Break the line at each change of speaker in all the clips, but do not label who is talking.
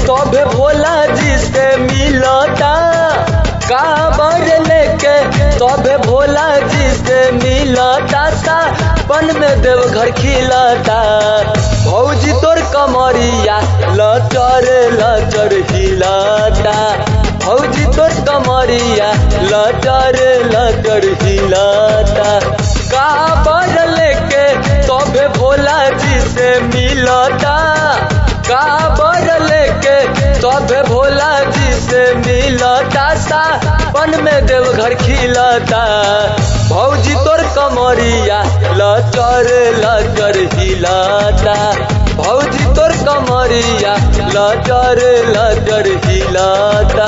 तबे भोला जी से मिलता काबर लेके तबे भोला जी से मिलता सावन में देवघर खिलता भौजी तोर कमरिया लचर लचर हिलता भौजी तोर कमरिया लचर लचर हिलता काबर लेके तबे भोला जी से मिलता काबर लेके तबे भोला जी से मिलता सावन में देवघर खिलता भौजी तोर कमरिया लचर लचर हिलता भौजी तोर कमरिया लचर लचर हिलता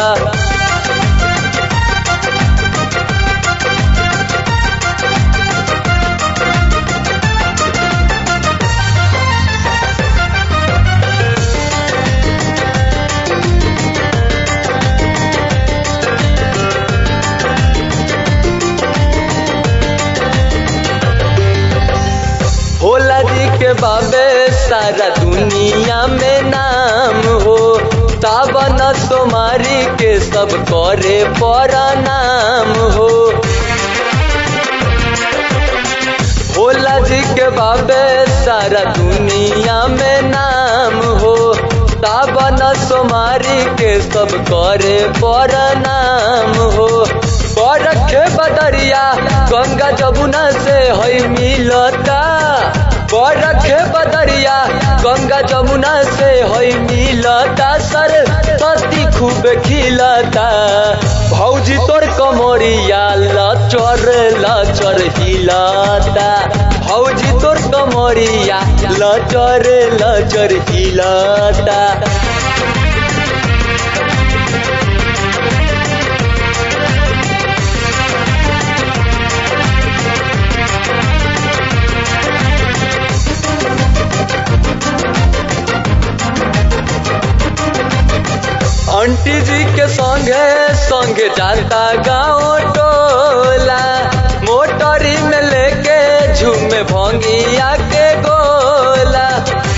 भोला जी के बाबे सारा दुनिया में नाम हो सावन सोमारी के सब करे नाम हो भोला जी के बाबे सारा दुनिया में नाम हो सावन सोमारी के सब करे नाम हो रखे बदरिया गंगा जमुना से हई मिलता रखे बदरिया गंगा जमुना से हई मिलता सर सती खूब खिलता भौजी तोर कमरिया लचर लचर हिलता भौजी तोर कमरिया लचर लचर हिलता आंटी जी के संगे संगे जाता गाँव टोला मोटरी में लेके झूमे भंगिया के गोला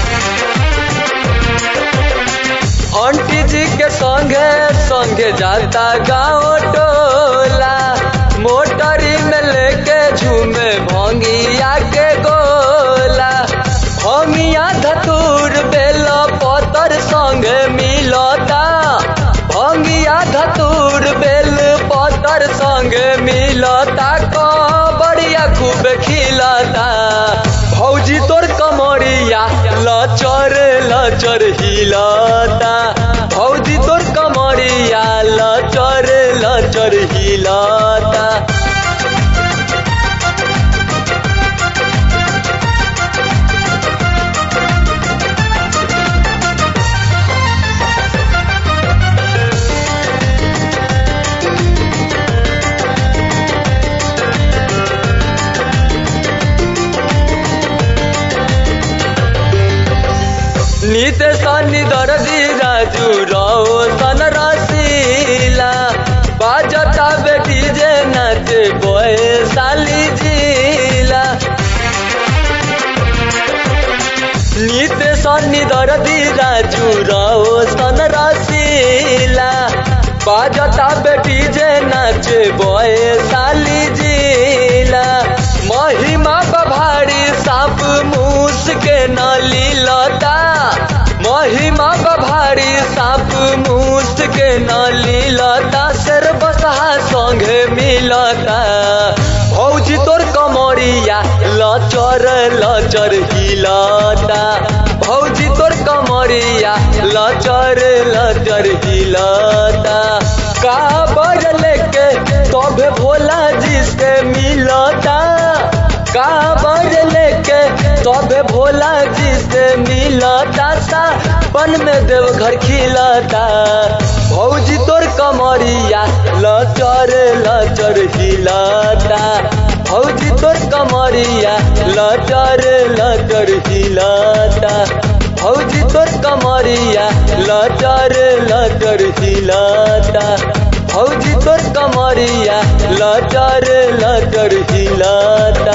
आंटी जी के संगे संगे जाता गाँव टोला मोटरी में लेके झूमे भंगिया के गोला भंगिया धतूर बेल पतर संगे मिलता भंगिया धतूर बेल पतर संगे मिलता कबड़िया खूब खिलता भौजी तोर कमरिया लचर लचर हिलता भौजी तोर कमरिया लचर लचर हिलता नित सन्नी दर्दी राजू रहो सन रसीला बाजता बेटी जे नाच बोए साली जिला नित सन्नी दर्दी राजू रहो सन रसीला बाजता बेटी जे नाच बोए साली जिला महिमा बभारी साप मूस के नली लता महिमा बभारी साप मूस के नली लता शेर बसहा संगे मिलता भौजी तोर कमरिया लचर लचर हिलता भौजी तोर कमरिया लचर लचर हिलता काबर लेके तबे भोला जी से मिलता काबर लेके तबे भोला जी से मिलता सावन में देवघर खिलता भौजी तोर कमरिया लचर लचर हिलता भौजी तोर कमरिया लचर लचर हिलता भौजी तोर कमरिया लचर लचर हिलता भौजी तोर कमरिया लचर लचर हिलता